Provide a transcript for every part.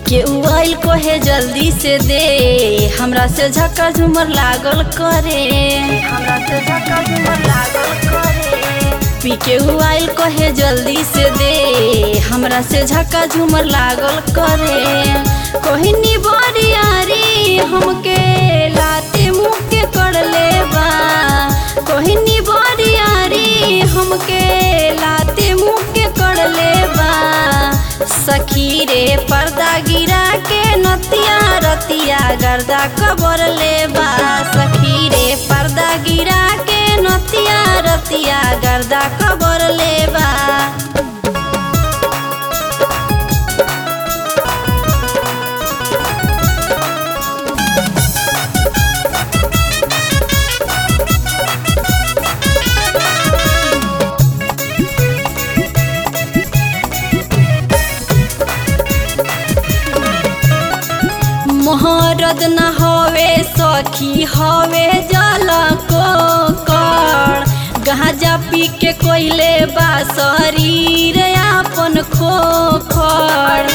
केहू आइल कहे जल्दी से दे हमरा से झक्का झूमर लागल करे हमरा से झक्का झूमर लागल करे पी केहू आइल कहे जल्दी से दे हमरा से झक्का झूमर लागल करे कहनी बरियारी हमके लाते मुँह के कर ले बा कहनी बरियारी हमके लाते मुँह के कर ले बा सखी रे पर्दा गिरा के नतिया रतिया गर्दा कबर ले बा सखी रे पर्दा गिरा के नतिया रतिया गर्दा कबर ले बा मोहरद न हवे सखी हवे जल को कर गांजा पी के कोइले बा शरीर आपन खोखर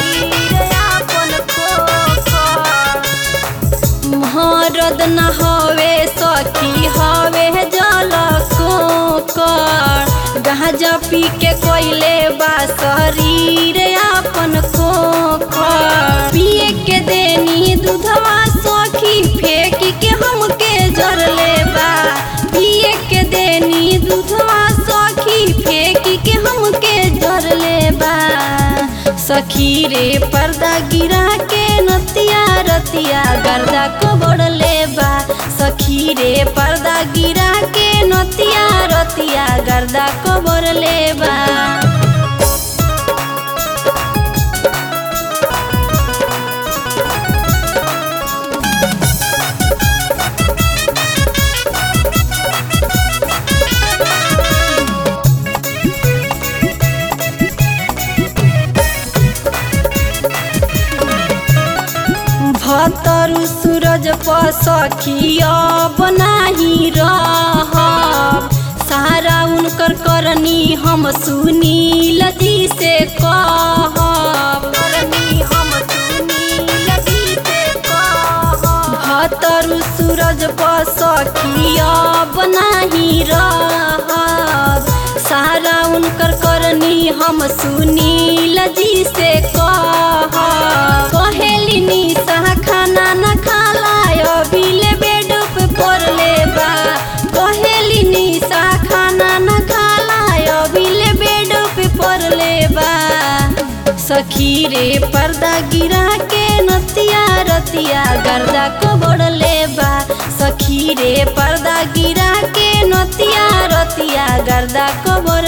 मोहरद न हवे सखी हवे जल को कर गांजा पी के कोइले बा शरीर आपन खोखर पिए के देनी दूधवा सखी फेंक के हमके जर ले बा पिए के देनी दूधवा सखी फेंक के हमके जर ले बा सखी रे पर्दा गिरा के नतिया रतिया गर्दा कबड़ ले बा सखी रे पर्दा गिरा के नतिया रतिया गर्दा कबड़ ले बा भतरु सूरज पर सखिया बनाही रहब सारा उनकर करनी हम सुनील जी से कहब करनी हम सुनील जी से कहब भतरु सूरज पर सखिया बनाही रहब सारा उनकर करनी हम सुनील जी से कहब कहेली निशा खाना न खाला अभिले बेड पे पड़ ले बा कहेली निशा खाना न खाला अभिले बेड पे पड़ ले बा सखी रे पर्दा गिरा के नतिया रतिया गर्दा कबड़ ले बा सखी रे पर्दा गिरा के नतिया रतिया गर्दा कबड़